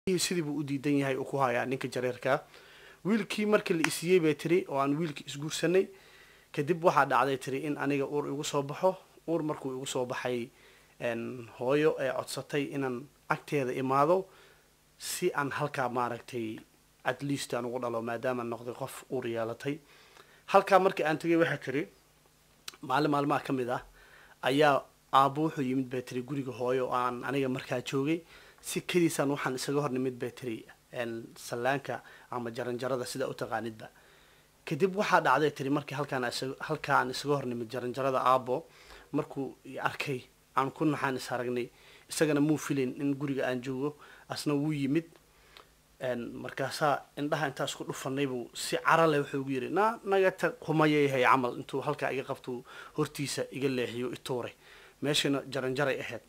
sidii buu u diidan yahay uu ku hayaa ninka jareerkaa wiilkii markii la isiiyey bay tiri oo aan wiilkii isguursanay kadib waxaa dhacday tiri in aniga uur igu soo baxo uur markuu igu soo baxay hooyo ee codsatay inaan agteeda imaado si aan halkaa maaragtay at least aan ugu dhalo maadaama noqday qof uur yeelatay halkaa markii aan tegay waxay tiri maalin maalmaha ka mid ah ayaa aabbo wuxuu yimid bay tiri guriga hooyo oo aan aniga markaa joogay si kadiisaan waxaan isaga hor nimid bay tiri sallaanka ama jaranjarada sida u taqaanidba kadib waxaa dhacday tiri markii halkaan halkaa aan isaga hor nimid jaranjarada aabbo markuu arkay aan ku naxaan is aragnay isagana muu filin in guriga aan joogo asna wuu yimid markaasaa indhaha intaa isku dhufanay buu si cara leh wuxuu ugu yidhi na naga tag kumayayahay camal intuu halkaa iga qabtuu hortiisa iga leexiyo ituuray meeshana jaranjaray ahayd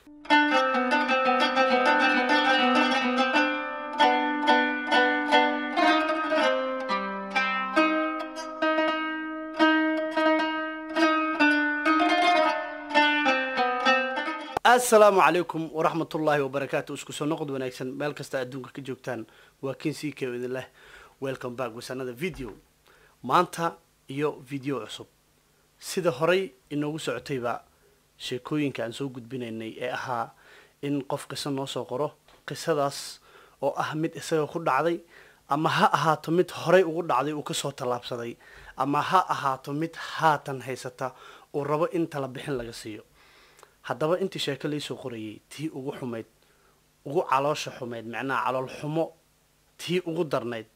assalaamu calaykum waraxmatullaahi wabarakaatu isku soo noqod wanaagsan meel kasta adduunka ka joogtaan waa kin c k idin leh welcome back wasanada video maanta iyo video cusub sida horay inoogu socotayba sheekooyinka aan soo gudbinaynay ee ahaa in qof qiso noo soo qoro qisadaas oo ah mid isaga ku dhacday ama ha ahaato mid horay ugu dhacday uu kasoo tallaabsaday ama ha ahaato mid haatan haysata uu rabo in tala bixin laga siiyo haddaba intii sheeko laysoo qorayay tii ugu xumayd ugu caloosha xumayd macnaha calool xumo tii ugu darnayd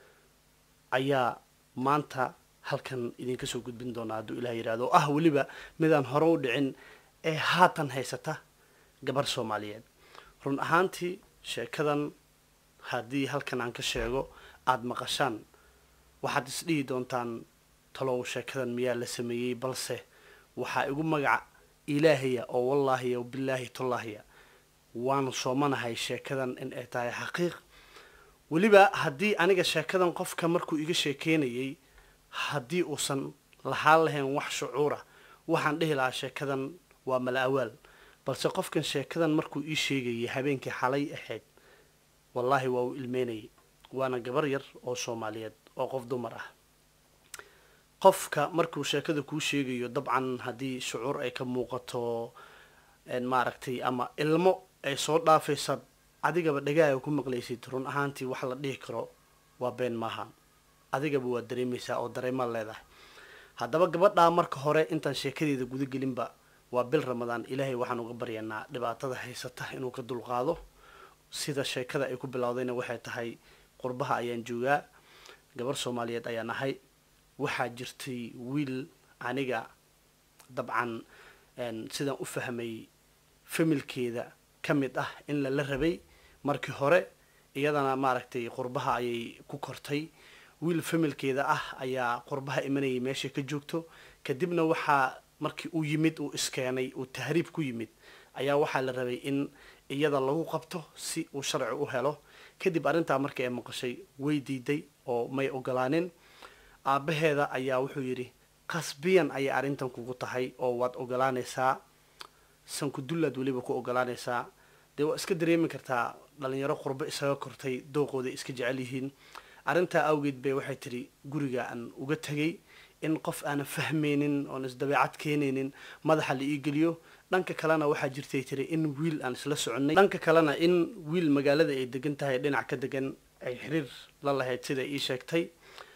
ayaa maanta halkan idinka soo gudbin doonaa hadduu ilaah yidhahdo oo ah weliba midaan hore u dhicin ee haatan haysata gabar soomaaliyeed run ahaantii sheekadan haddii halkan aan ka sheego aada maqashaan waxaad isdhihi doontaan talow sheekadan miyaa la sameeyey balse waxaa igu magaca ilaahaya oo wallaahiya o bilaahi tollaahiya waanu soomanahay sheekadan in ay tahay xaqiiq weliba haddii aniga sheekadan qofka markuu iga sheekeynayay haddii uusan lahaan lahayn wax shucuura waxaan dhihi lahaa sheekadan waa mala awaal balse qofkan sheekadan markuu ii sheegayay habeenkii xalay ahayd wallaahi waa uu ilmeynayay waana gabar yar oo soomaaliyeed oo qof dumar ah qofka markuu sheekada kuu sheegayo dabcan haddii shucuur ay ka muuqato maaragtay ama ilmo ay soo dhaafaysa adigaba dhagaaga ku maqlaysid run ahaantii wax la dhihi karo waa been maaha adigaba waa dareemaysaa oo dareemaad leedahay haddaba gabadhaa marka hore intaan sheekadeeda guda gelinba waa bil ramadaan ilaahay waxaan uga baryanaa dhibaatada haysata inuu ka dulqaado sida sheekada ay ku bilowdayna waxay tahay qurbaha ayaan joogaa gabar soomaaliyeed ayaan ahay waxaa jirtay wiil aniga dabcan sidaan u fahmay familkeeda ka mid ah in lala rabay markii hore iyadana maaragtay qurbaha ayay ku kortay wiil familkeeda ah ayaa qurbaha imanayay meeshay ka joogto kadibna waxaa markii uu yimid uu iskeenay uu tahriib ku yimid ayaa waxaa la rabay in iyada lagu qabto si uu sharci u helo kadib arrintaa markii ay maqashay way diiday oo may ogolaanin aabbaheeda ayaa wuxuu yidhi qasbiyan ayay arrintan kugu tahay oo waad ogolaanaysaa sankudullaad weliba ku ogolaanaysaa dee waa iska dareemi kartaa dhalinyaro qurbo isaga kortay dooqooday iska jecel yihiin arrintaa awgeed bay waxay tidhi guriga aan uga tegay in qof aanan fahmaynin oon isdabeecad keenaynin madaxa la ii geliyo dhanka kalena waxaa jirtay tiri in wiil aan isla soconnay dhanka kalena in wiil magaalada ay degan tahay dhinac ka degan ay xiriir la lahayd sida ii sheegtay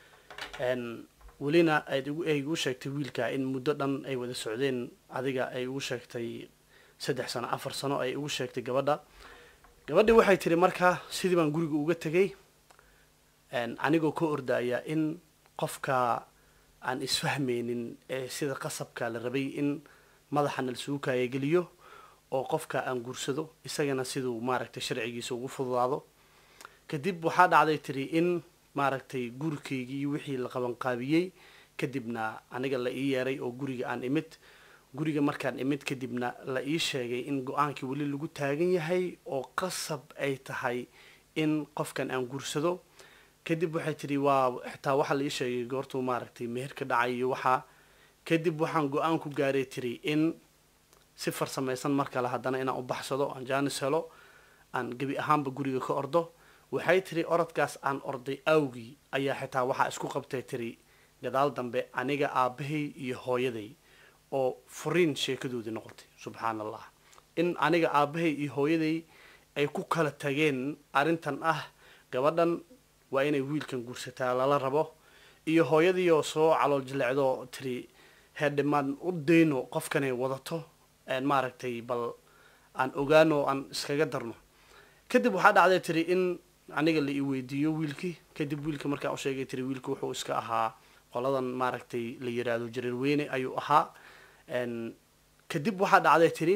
welina ay igu sheegtay wiilka in muddo dhan ay wada socdeen adiga ay igu sheegtay saddex sano afar sano ay igu sheegtay gabadha gabadhii waxay tiri markaa sidii baan guriga uga tegay anigoo ka ordaya in qofka aan isfahmaynin ee sida qasabka la rabay in madaxana lasugu kaayageliyo oo qofka aan guursado isagana siduu maaragtay sharcigiisa ugu fududaado kadib waxaa dhacday tiri in maaragtay gurikaygii wixii la qabanqaabiyey kadibna aniga la ii yeeray oo guriga aan imid guriga markaan imid kadibna la ii sheegay in go-aankii weli lagu taagan yahay oo qasab ay tahay in qofkan aan guursado kadib waxay tidhi waa xitaa waxaa la ii sheegay goortuu maaragtay meher ka dhacay iyo waxaa kadib waxaan go-aan ku gaaray tiri in si farsamaysan mar kale haddana inaan u baxsado aan jaanis helo aan gebi ahaanba guriga ka ordo waxay tiri orodkaas aan orday awgii ayaa xitaa waxaa isku qabtay tiri gadaal dambe aniga aabbahay iyo hooyaday oo furiin sheekadoodii noqotay subxaan allah in aniga aabbahay iyo hooyaday ay ku kala tageen arrintan ah gabadhan waa inay wiilkan guursataa lala rabo iyo hooyadii oo soo calool jilecdo tiri heerdhimaan u dayno qofkanay wadato maaragtay bal aan ogaano aan iskaga darno kadib waxaa dhacday tiri in aniga la i weydiiyo wiilkii kadib wiilka markaan u sheegay tiri wiilka wuxuu iska ahaa qoladan maaragtay la yiraahdo jareer weyne ayuu ahaa kadib waxaa dhacday tiri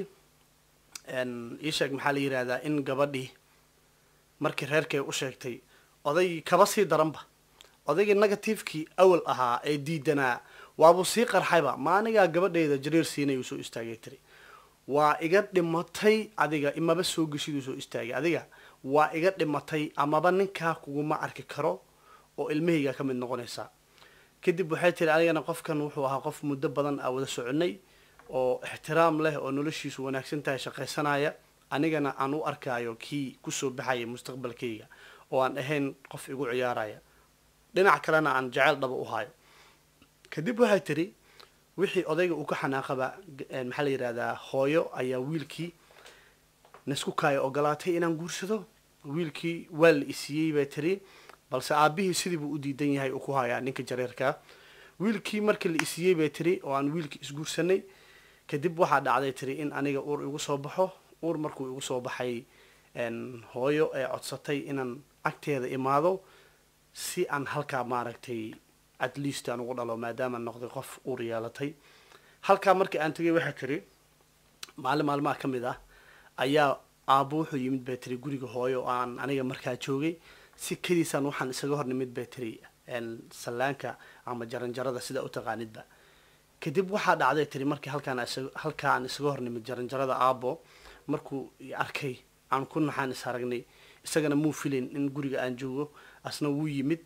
ii sheeg maxaa la yihahdaa in gabadhii markii reerkay u sheegtay oday kaba sii daranba odaygii negativekii awal ahaa ee diidanaa waabuu sii qarxayba ma anigaa gabadhayda jareer siinayuu soo istaagay tiri waa iga dhimatay adiga imaba soo geshiduu soo istaagay adiga waa iga dhimatay amaba ninkaa kuguma arki karo oo ilmahaygaa ka mid noqonaysaa kadib waxay tiri anigana qofkan wuxuu ahaa qof muddo badan a wada soconay oo ixtiraam leh oo noloshiisu wanaagsan tahay shaqaysanaya anigana aan u arkaayo kii kusoo baxaya mustaqbalkayga oo aan ahayn qof igu ciyaaraya dhinac kalena aan jaceyl dhaba u hayo kadib waxay tiri wixii odayga uu ka xanaaqaba maxaa la yihahdaa hooyo ayaa wiilkii naisku kaaya ogolaatay inaan guursado wiilkii waa la isiiyey bay tiri balse aabihii sidii buu u diidan yahay uu ku hayaa ninka jareerkaa wiilkii markii la isiiyey bay tiri oo aan wiilkii isguursanay kadib waxaa dhacday tiri in aniga uur igu soo baxo uur markuu igu soo baxay hooyo ee codsatay inaan agteeda imaado si aan halkaa maaragtay at least aan ugu dhalo maadaama noqday qof uur yeelatay halkaa markii aan tegay waxaa tiri maalin maalmaha ka mid ah ayaa aabbo wuxuu yimid bay tiri guriga hooyo oo aan aniga markaa joogay si kadiisaan waxaan isaga hor nimid bay tiri sallaanka ama jaranjarada sidaa u taqaanidba kadib waxaa dhacday tiri markii halkaan halkaa aan isaga hor nimid jaranjarada aabbo markuu arkay aan ku naxaan is aragnay isagana muu filayn in guriga aan joogo asna wuu yimid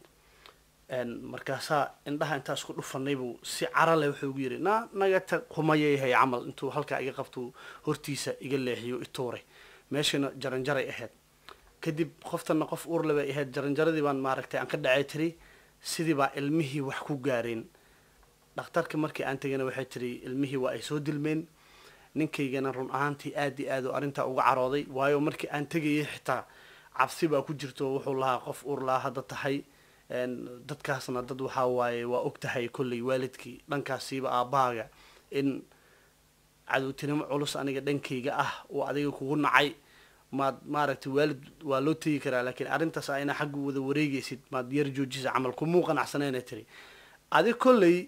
markaasaa indhaha intaa isku dhufanay buu si carale wuxuu ugu yidhi na nagata kumayayahay camal intuu halkaa iga qabtuu hortiisa iga leexiyo ituuray meeshana jaranjaray ahayd kadib qoftana qof uurle bay ahayd jaranjaradii baan maaragtay aan ka dhacay tiri sidii baa ilmihii wax ku gaareen dhakhtarka markii aan tegana waxay tiri ilmihii waa ay soo dilmeen ninkaygana run ahaantii aad iyo aad oo arrintaa uga carooday waayo markii aan tegayay xitaa cabsi baa ku jirto wuxuu lahaa qof uur lahaa hadda tahay dadkaasna dad waxaa waaye waa og tahay kolley waalidkii dhankaasiiba aabbahaaga in cadowtinimo culus aniga dhankayga ah oo adiga kugu nacay maad maaragtay waalid waa loo tegi karaa laakiin arrintaas a inaa xagga wada wareegaysid maad yar joojisa camal kumuu qanacsanayna tiri adig kolley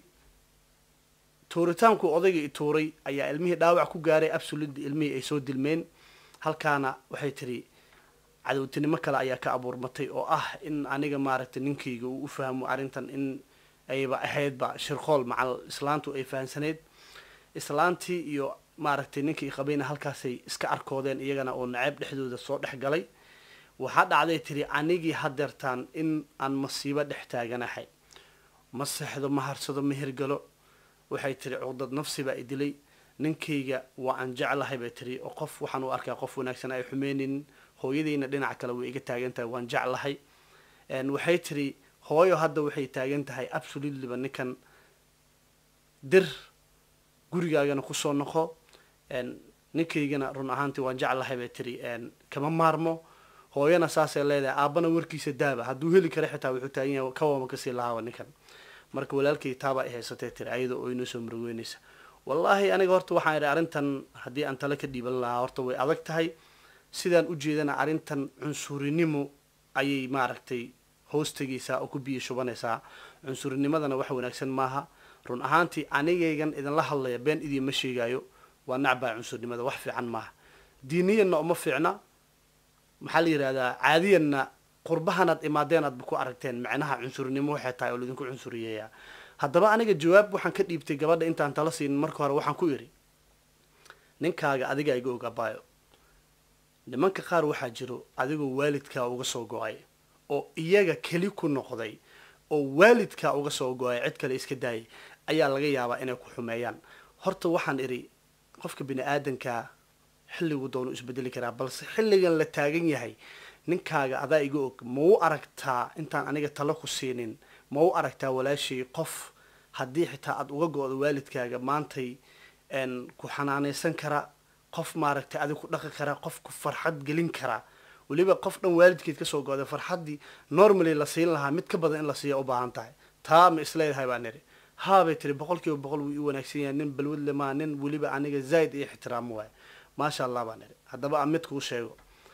tuuritaanku odayga i tuuray ayaa ilmihii dhaawac ku gaaray absolutely ilmihii ay soo dilmeen halkaana waxay tiri cadowtinimo kale ayaa ka abuurmatay oo ah in aniga maaragtay ninkayga uu u fahmo arrintan in ayba ahaydba shirqool macal islaantu ay fahamsaneyd islaantii iyo maaragtay ninkii qabayna halkaasay iska arkoodeen iyagana oo naceeb dhexdooda soo dhex galay waxaa dhacday tiri anigii hadeertaan in aan masiibo dhex taaganahay ma sexdo ma harsado ma hirgalo waxay tiri cuqdad nafsi baa i dilay ninkayga waa aan jeclahay bay tiri oo qof waxaan u arkaa qof wanaagsan ay xumeynin hooyadayna dhinaca kale way iga taagan tahay waan jeclahay waxay tiri hooyo hadda waxay taagan tahay absolutelyba ninkan dir gurigaagana kusoo noqo ninkaygana run ahaantii waan jeclahay bay tiri kama maarmo hooyana saasay leedahay aabbana warkiisa daaba hadduu heli kara xitaa wuxuu taagan yahay kawama kasii lahaaba ninkan marka walaalkay taabaa i haysatay tiri ayada oo inoo soo murugeynaysa wallaahi aniga horta waxaan idhi arrintan haddii aan tale ka dhiiban lahaa horta way adag tahay sidaan u jeedana arrintan cunsurinimo ayay maaragtay hoos tegaysaa oo ku biyo shubanaysaa cunsurnimmadana wax wanaagsan maaha run ahaantii anigaygan idinla hadlaya been idiinma sheegaayo waa nacbaa cunsurnimada wax fiican maaha diiniyanna uma fiicna maxaa la yidhahdaa caadiyanna qurbahanaad imaadeen aadba ku aragteen macnaha cunsurnimo waxay tahay oo laidinku cunsuriyeeyaa haddaba aniga jawaab waxaan ka dhiibtay gabadha intaan tala siinin marka hore waxaan ku idhi ninkaaga adiga iga ogabaayo nimanka qaar waxaa jiro adigoo waalidkaa uga soo go-ay oo iyaga keli ku noqday oo waalidkaa uga soo go-ay cid kale iska daayay ayaa laga yaabaa inay ku xumeeyaan horta waxaan idhi qofka bini aadankaa xilligu doonu isbedeli karaa balse xilligan la taagan yahay ninkaaga adaa iga og ma u aragtaa intaan aniga talo ku siinin ma u aragtaa walaashay qof haddii xitaa aada uga go-do waalidkaaga maantay ku xanaanaysan kara qof maaragtay adig ku dhaqi kara qof ku farxad gelin kara weliba qof dhan waalidkeed kasoo go-day farxaddii normally la siin lahaa mid ka badan in la siiya u baahan tahay taa ma isleedahay baa niri haabay tiri boqol kiiba boqol wuu ii wanaagsan yahay nin balwad lemaa nin weliba aniga zaaid iyo ixtiraamo waay maasha allah baa niri haddaba aan mid kuu sheego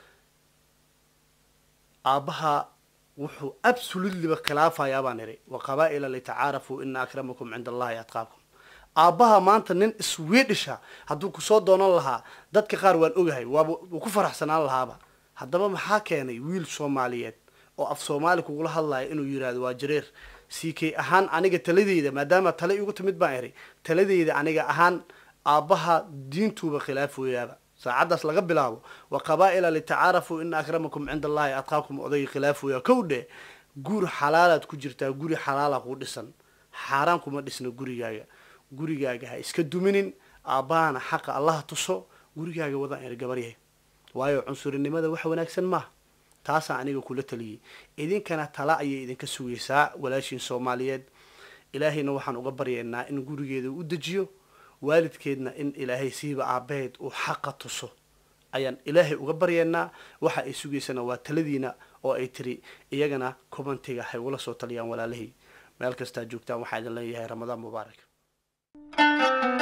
aabbaha wuxuu absolutelyba khilaafayaa baan niri wa qabaa-ila litacaarafuu ina akramakum cinda allahi atqaakum aabbaha maanta nin swedisha hadduu kusoo doonan lahaa dadka qaar waan ogahay waaba wuu ku faraxsanaan lahaaba haddaba maxaa keenay wiil soomaaliyeed oo af soomaali kugula hadlaya inuu yidhaahdo waa jareer c k ahaan aniga taladeyda maadaama tale igu timid baan iri taladeyda aniga ahaan aabbaha diintuuba khilaaf weeyaaba saacaddaas laga bilaabo wa qabaa-ila litacaarafuu ina akramakum cinda allahi adqaakum odayga khilaaf weeya kow dhe guri xalaalaad ku jirtaa guri xalaala kuu dhisan xaaraan kuma dhisna gurigaaga gurigaaga ha iska duminin aabbahana xaqa allaha tuso gurigaaga wadaan iri gabaryahay waayo cunsurinimada wax wanaagsan maaha taasaa aniga kula taliyey idinkana tala ayay idinka sugaysaa walaashiin soomaaliyeed ilaahayna waxaan uga baryaynaa in gurigeeda u dejiyo waalidkeedna in ilaahay siiba aabaheed uu xaqa tuso ayaan ilaahay uga baryaynaa waxa ay sugaysana waa taladiina oo ay tiri iyagana commentiga hay ula soo taliyaan walaalahii meel kastaa joogtaan waxaa idin leeyahay ramadaan mubaarak